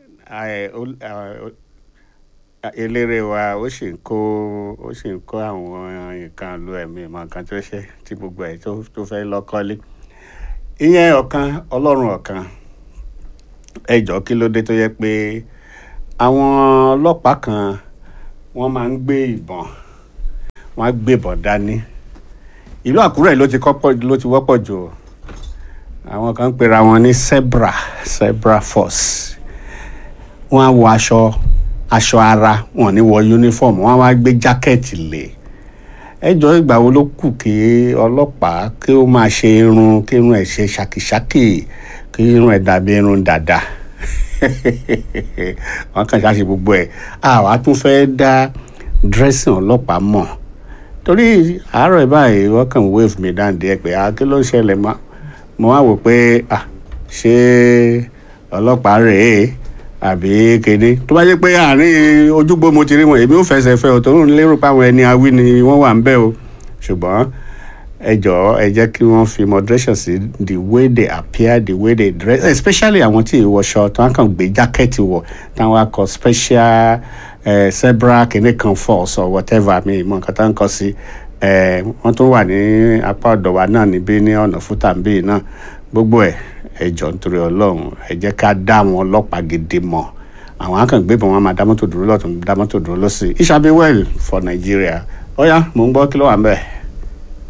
ẹ, ó- ẹ, eléré wa ó sì ń kó ó sì ń kó àwọn nǹkan lu ẹ̀mí mọ nǹkan tó ṣe tí gbogbo ẹ̀ tó tó fẹ́ lọ́kọ́lé ìyẹn ọ̀kan ọlọ́run ọ̀kan ẹ jọ kí ló dé tó yẹ pé àwọn ọlọ́pàá kan wọ́n máa ń gbé ìbọn wọ́n á gbébọn dání ìlú àkúrẹ́ ló ti kọ́pọ̀ ló ti wọ́pọ̀ jù o. àwọn kan ń pera wọn ní zebra zebra force wọ́n á wọ aṣọ aṣọ ara wọn ò ní wọ uniform wọ́n á wá gbé jákẹ́ẹ̀tì lé ẹjọ́ ìgbà wo ló kù kí ọlọ́pàá kí ó máa ṣe irun kí irun ẹ̀ ṣe ṣàkìṣàkì kí irun ẹ̀ dàbí irun dàda wọ́n kàn ṣáṣe gbogbo ẹ̀ àwa tún fẹ́ dá dressing ọlọ́pàá mọ̀ torí àárọ̀ ẹ̀ báyìí wọ́n kàn wave mi down díẹ̀ pé ah kí ló ń ṣẹlẹ̀ mọ́ mo wá wò pé ah ṣé ọlọ́pàá rèé àbí kéde tó bá jẹ́ pé àárín ojúgbó mo ti rí wọn èmi ò fẹsẹ̀ fẹ́ o tó ń lérò pé àwọn ẹni awí ni wọ́n wà ń bẹ̀ o ṣùgbọ́n ẹ jọ̀ọ́ ẹ jẹ́ kí wọ́n fi moderation sí the way they appear the way they dress especially àwọn tí ìwọṣọ tí wọ́n kàn gbé jákẹ́ẹ̀tì wọ̀ táwọn akọ special eh, zebra kìnìún kan force or whatever mi ìmọ̀ nǹkan tá ń kọ sí eh, wọ́n tún wà ní apá ọ̀dọ̀ wa náà níbí ní ọ̀nà fútàǹbì náà gbogbo ẹ̀ ẹ jọ̀ọ́ nítorí ọlọ́run ẹ jẹ́ ká dá àwọn ọlọ́pàá gidi mọ̀ àwọn akàngbébọn wọn máa dá mọ́tò dúró lọ́tún dá mọ́tò dúró lọ́sì it shall be well for Nigeria ó yá mò ń gbọ́ kí ló wà ń bẹ̀.